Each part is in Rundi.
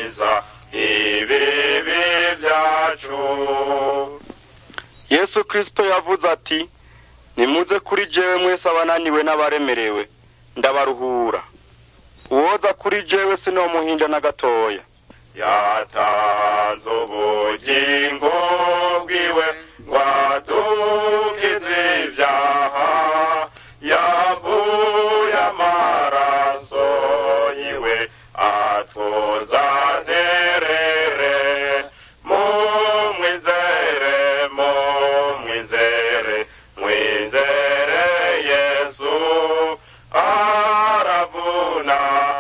arakiza ibibi byacu yesu kirisito yavuze ati nimuze kuri jewe mwese abananiwe n'abaremerewe ndabaruhura uwoza kuri jewe sinomuhinja na gatoya yatanze ubugingo bwiwe ngo adukize ibyaha yavuye amaraso yiwe atuzanirere mumwizere mumwizere mwizere yesu aravuna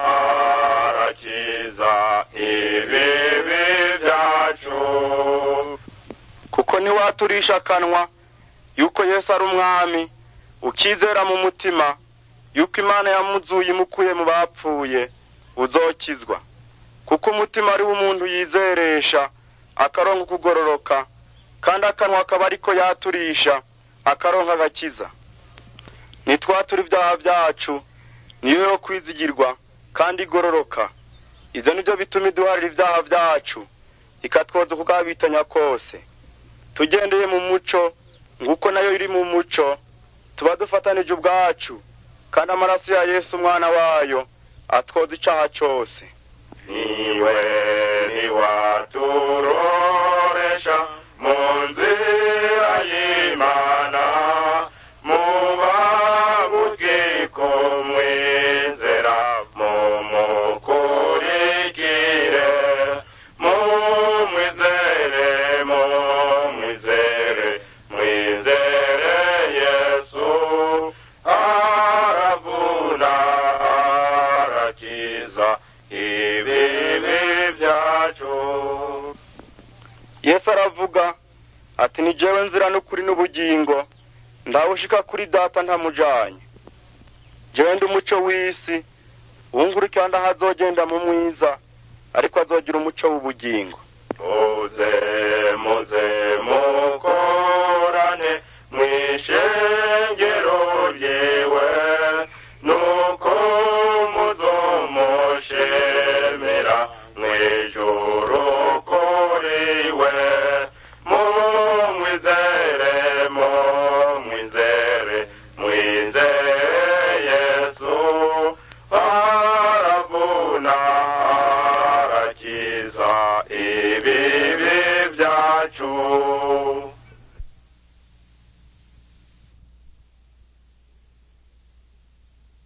arakiza ibibi byacu kuko ntiwaturisha akanwa yuko yesu ari umwami ukizera mu mutima yuko imana yamuzuye imukuye mu bapfuye uzokizwa kuko umutima ari wo umuntu yizeresha akaronka ukugororoka kandi akanwa akaba ariko yaturisha akaronka agakiza nitwatura ibyaha byacu niyo yo kwizigirwa kandi igororoka ibyo ni byo bituma iduharira ibyaha byacu ikatwoza ukugabitanya kose tugendeye mu muco nguko nayo iri mu muco tuba dufatanije ubwacu kandi amaraso ya yesu umwana wayo atwoza icaha cyose niwe niwaturoresha mu nzira y'imana muba bukiko mwizera mumukurikire mumwizere mumwizere mwizere yesu aravuna arakiza ibibi byacu yesu aravuga ati ni jewe nzira n'ukuri n'ubugingo ndawushika kuri data ntamujanye jewe ndi umuco w'isi uwungurukira ndahazogenda mu mwiza ariko azogira umuco w'ubugingo muze muze mukorane mwishengero ryewe nuko muzomushemera mwijuru kuriwe mumwizere mumwizere mwizere yesu aravuna arakiza ibibi byacu